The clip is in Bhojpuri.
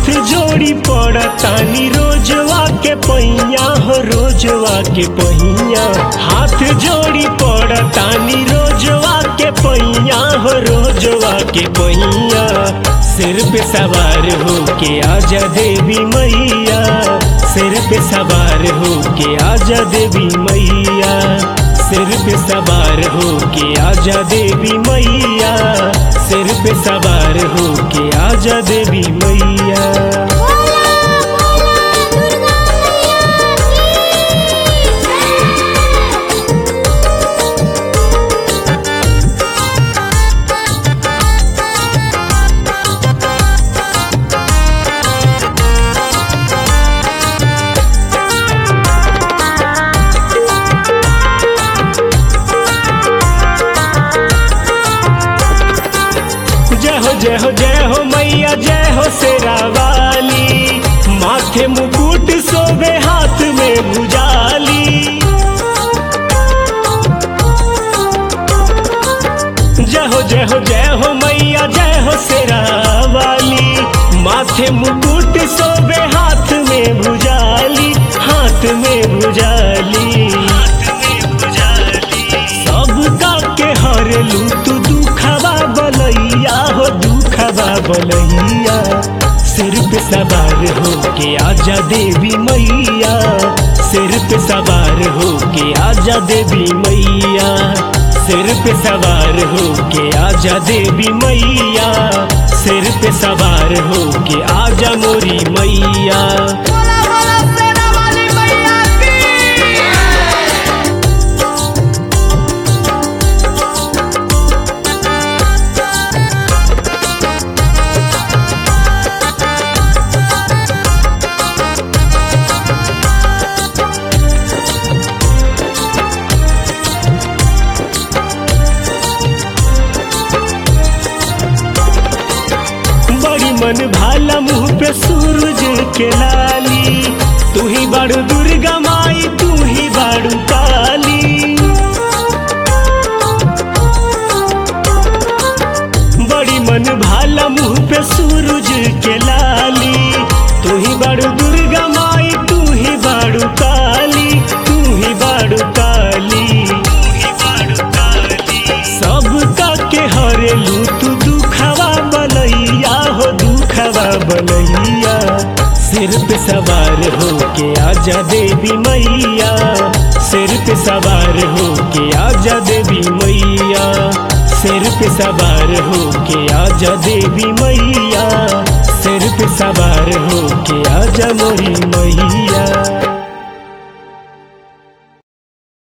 हाथ जोड़ी पड़तानी रोजवा के पहिया हो रोजवा के पहिया हाथ जोड़ी पड़तानी रोजवा के पहिया हो रोजवा के पहिया सिर पे सवार हो के आजा देवी मैया सिर पे सवार हो के आजा देवी मैया सिर पे सवार हो के आजा देवी मैया सिर पे सवार हो के आजा देवी मैया बोला बोला दुर्गा मैया की जय हो जय हो जय हो मैया जय हो शेरा वाली माथे मुकुट सोबे हाथ में भुजाली जय हो जय हो जय हो मैया जय हो शेरा वाली माथे मुकुट सोबे हाथ में भुजाली हाथ में भुजाली सबका के हरलू तू दुखवा बलैया हो दुखवा बलैया सिर पे सवार हो के आजा देवी मैया सिर पे सवार हो के आजा देवी मैया सिर पे सवार हो के आजा देवी मैया सिर पे सवार हो के आजा मोरी मैया बोला बोला सेना वाली मैया की बड़ी मन भाला मुंह पे सूरज के लाली तू ही बड़ू दुर्गा माई तू ही बड़ू काली बड़ी मन भाला मुंह पे सूरज के लाली तू ही बड़ू दुर्गा माई तू ही बड़ू काली तू ही बड़ू काली सबका के हरेलू तू दुखवा बलैया हो दुखवा बलैया सिर पे सवार हो के आजा देवी मैया सिर पे सवार हो के आजा देवी मैया सिर पे सवार हो के आजा देवी मैया सिर पे सवार हो के आजा मोरी मैया